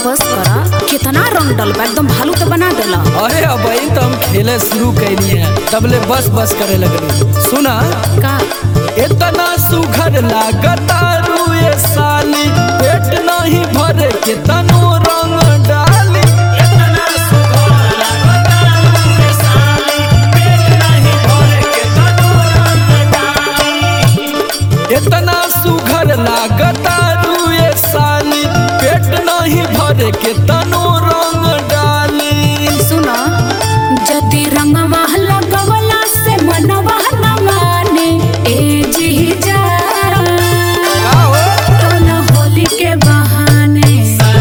बस करा कितना रंग डलबा एकदम भालू तो बना देला अरे अब तो हम खेले शुरू कैली हैं तबले बस बस करे लगलू सुना का इतना सुघर लागता रुए साली पेट नहीं भरे के तनो रंग डाली इतना सुघर लागता रुए साली, पेट नहीं भरे के तनो रंग डाली। इतना सुघर लागता रुए साली पेट नहीं भरे के तनो रंग डाली सुना जति रंगवा लगवला से मनवा न माने ए जी जा का हो? टोला होली के बहाने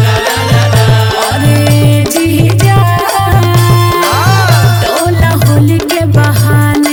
अरे जी जा टोला होली के बहाने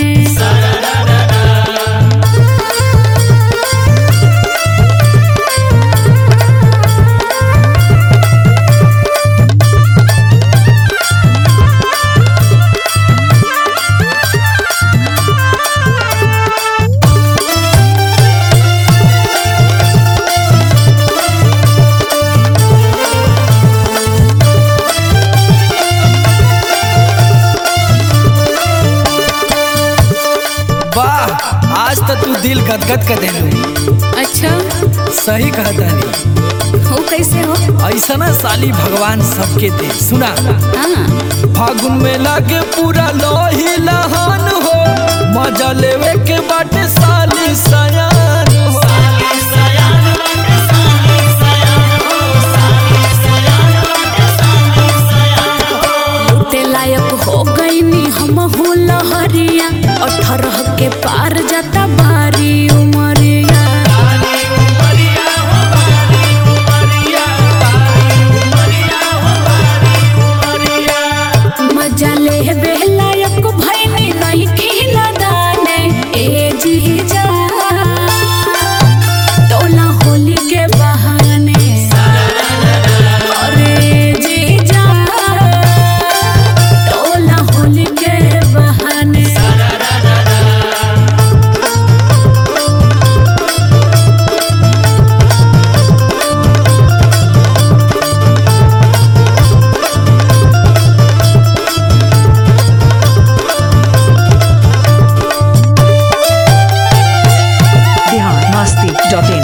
वाह आज तो तू दिल गदगद कर देलू अच्छा सही कहता नहीं हो कैसे हो ऐसा ना साली भगवान सबके दे सुना हाँ फागुन में लागे पूरा लोही लहान हो मजा लेवे के बाटे साली सयान हो लूटे लायक हो गईनी हम हो लहरिया अठारह के पार जाता बारी उमरिया मजा ले बेलायक भैनी नहीं खिला दाने ए जी जा टोला होली के बहाने अरे जी जा टोला होली के बहाने biharmasti.in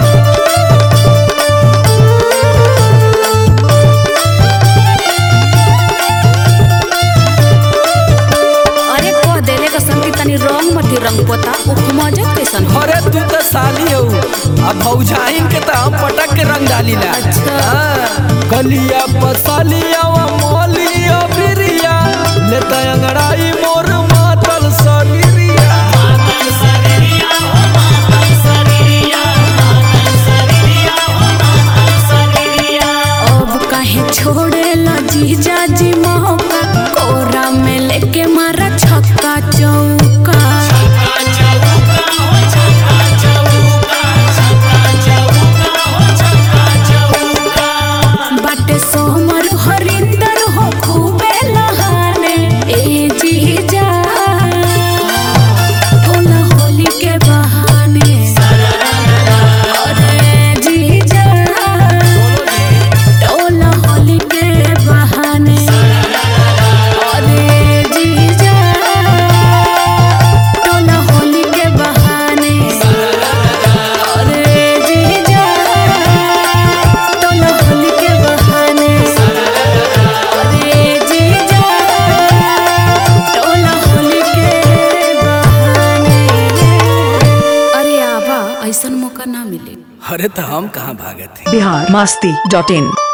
अरे कह देले का संगी तनी रंग मती रंग पोता उपमजत कैसन हो अरे तू तो साली हो अब भौजाइन के तो हम पटक के रंग डाली ला अच्छा। हाँ। गलिया पसालिया व मोलिया बिरिया लेता अंगड़ाई मोर मातल सरिया अब काहे छोड़े ला जीजा जी मौका कोरा में लेके मारा छक्का चौका बाटे सोमर हरिंदर हो खूबे लहाने ए जीजा टोला होली के बहाने अरे जीजा टोला होली के बहाने अरे जीजा टोला होली के बहाने अरे जीजा टोला होली के बहाने अरे जीजा टोला होली के बहाने अरे आबा ऐसन मौका ना मिले अरे तो हम कहाँ भागत हैं biharmasti.in